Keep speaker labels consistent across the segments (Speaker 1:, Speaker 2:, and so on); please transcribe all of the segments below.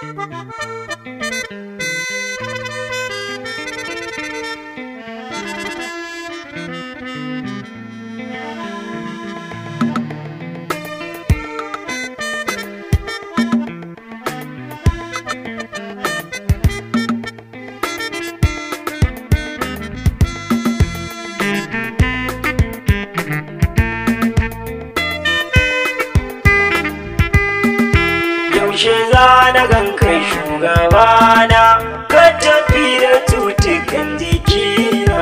Speaker 1: yaushe za na gan kai shugabana ka tafi da tutukan jikina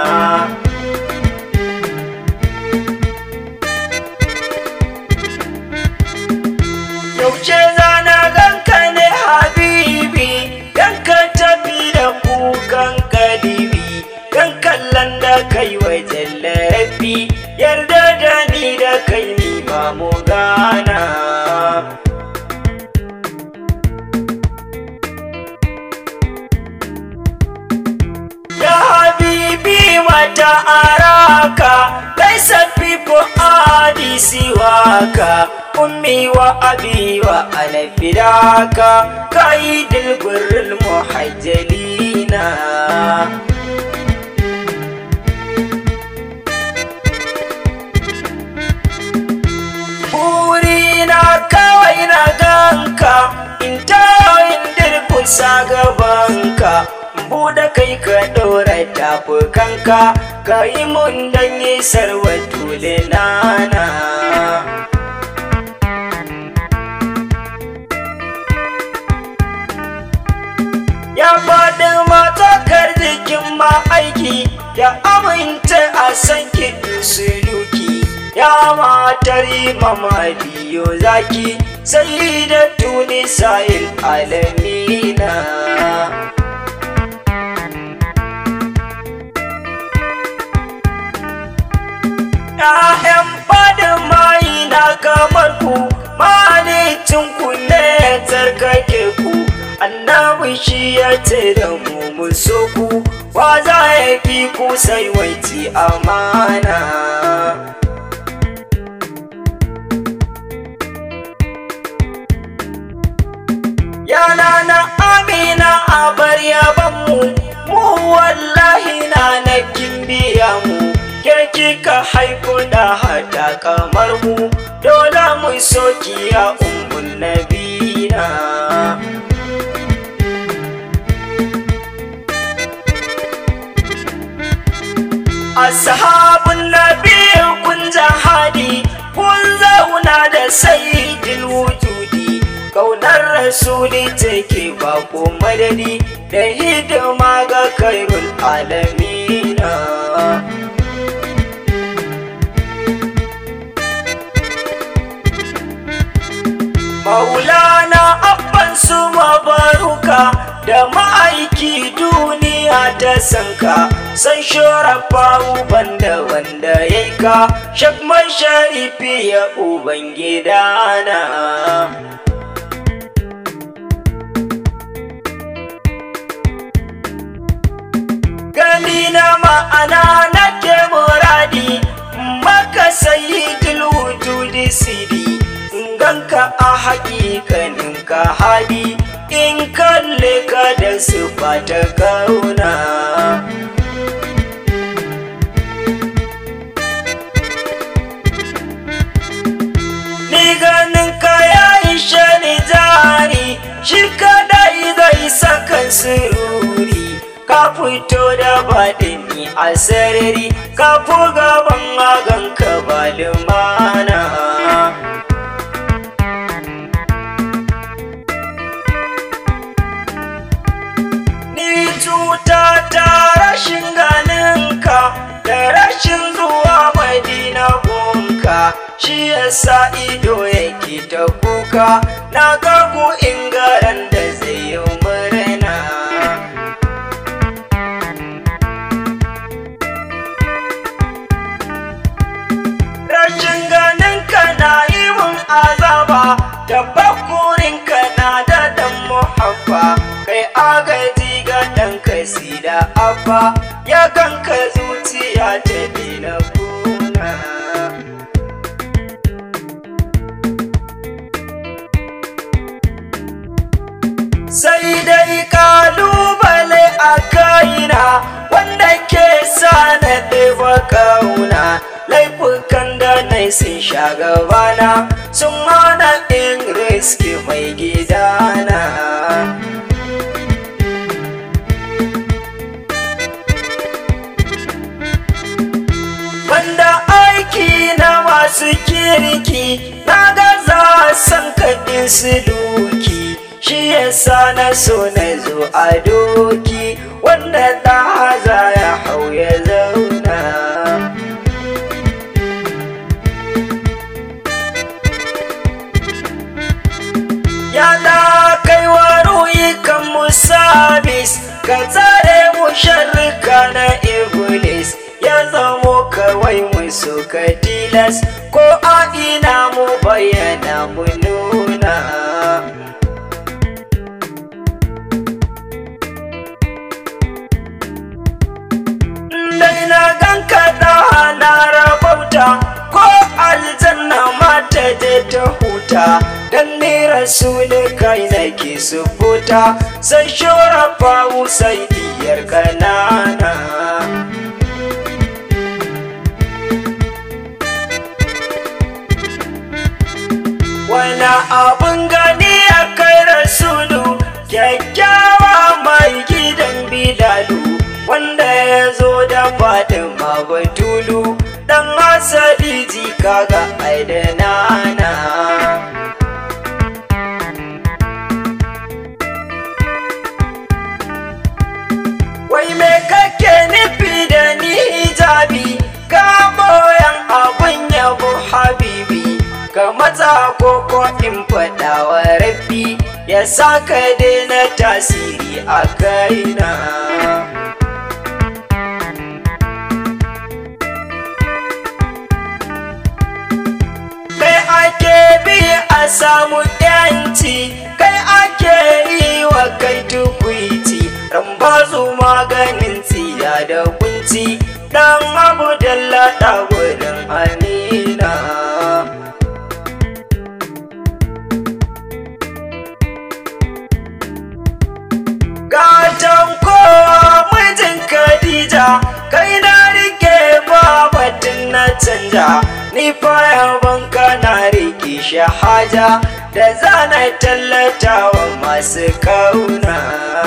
Speaker 1: yaushe za na gan ka ne habibi dan ka tafi da kukan kalibi dan kallon da kai wajen larabi yarda da ni da kai ni ma mu gana Ya habibi mata araka Laisa pipo adi siwaka Ummi wa abi wa alfidaka Kaidil gurul muhajjalina Burina kawai na ganka In tawo in dirkusa gabanka buɗe kai ka ɗora tafukanka ka yi mun dan yi sarwa tule nana ya faɗi matakar jikin ma aiki ya aminta a san kiɗin suluki ya matar mama biyo zaki sai da tuni sahil alamina ‘Ya'yan fadin mai na kamar ku, malicin ku ne tsarkake ku, annabi shi ya ce da mu muso ku, wa za ya fi ku sai waiti amana. Yana na amina a bar yabanmu, mu wallahi na na biya mu. ke kika haiku da hada kamar mu dole mu soki ya umbun nabina ashabun nabi kun jahadi kun zauna da sayyidil wujudi kaunar rasuli take ba ko madadi da hidima ga kairul alamina Maulana abban su mabaruka da ma'aiki duniya ta sanka san shorafa uban da wanda ya ka shakman sharifi ya uban gidana. Gani na ma'ana nake muradi maka sayi wujudi sidi ganka a haƙiƙanin ka hadi in kalle ka da sufa ta kauna ni ganin ka ya ishe ni jari shi kadai zai sakan sururi ka fito da baɗini a sarari ka fi gaban agan ka ba lumana ni cuta ta rashin ganinka da rashin zuwa madina gonka shi yasa ido yake ta kuka na gagu ingaran da zai yi murna rashin ganinka na yi mun azaba da bakurinka na da dan muhabba kai agaji ga ɗan kasi da abba ya ganka zuciya ta dina kuna sai dai kalubale a kaina wanda ke sa na ɗeba kauna laifukan da na sun sha gabana sun hana in riski mai gidana banda aiki na masu kirki na gaza san kaɗin su duki shi yasa na so na zo a doki wanda ta haza ya hau ya zauna Yala kai wa kan musabis ka tsare mu sharrika na iblis ya zamo kawai mu suka tilas ko a ina mu bayyana mu nuna dai na ganka da na rabauta ko aljanna mata je ta huta dan ni rasuli kai nake sufuta sai shorafa sai diyar kanana wani abun gani a kai rasulu kyakkyawa mai gidan bilalu wanda ya zo da fatima batulu dan asali jika ga aidanana wai me kake nufi da ni hijabi ka boyan abun yabo habibi ka matsa koko in faɗa wa rabbi ya saka daina tasiri a kaina kai ake bi a samu yanci kai ake yi wa kai tukwici rambazu maganin tsiya da kunci dan abu dallata gudun amina gatan kowa mijin Khadija kai na rike babatin na canja ni yaban ka na rike shahaja da zana tallata wa masu kauna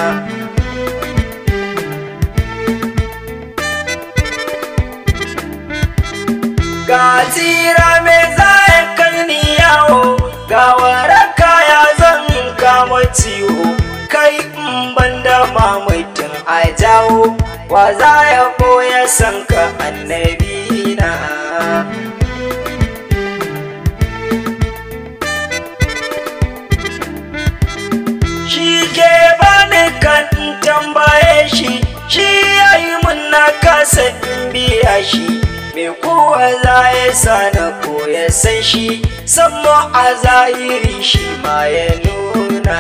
Speaker 1: ga tsira mai zaya kai ni yawo ga waraka ya zan kama ciwo kai in banda mamaitin a jawo wa za ya koya san ka annabi na shi ke bani kan tambaye shi shi ya yi mun na kasa in biya shi me kowa za ya sa na koya san shi sammo a zahiri shi ma ya nuna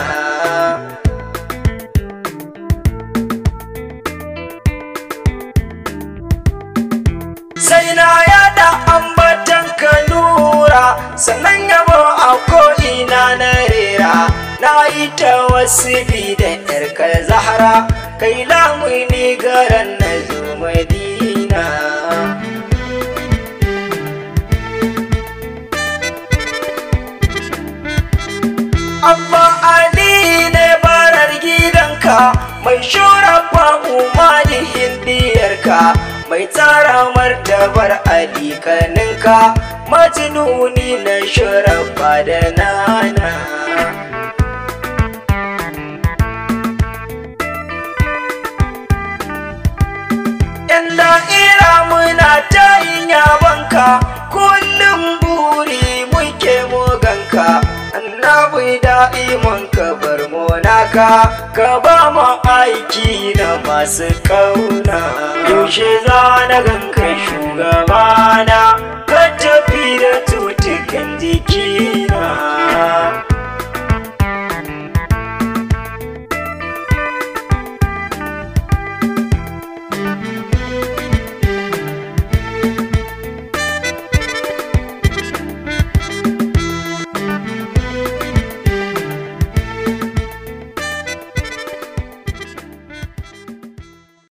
Speaker 1: sai na yada ambatan ka nura sannan yabo a ko'ina na rera na yi ta wasu da yarka zahara kai lamuni garan na zo madina Abba Ali ne barar gidanka mai shurafa umarihin diyarka mai tsara martabar alikaninka majinuni na shurafa da nana. Yan da'ira muna ta yin yabanka kullum buri muke moganka. annabi da'iman ka bar monaka ka ba mu aiki na masu kauna yaushe za na ganka shugabana ka tafi da tutukan jikina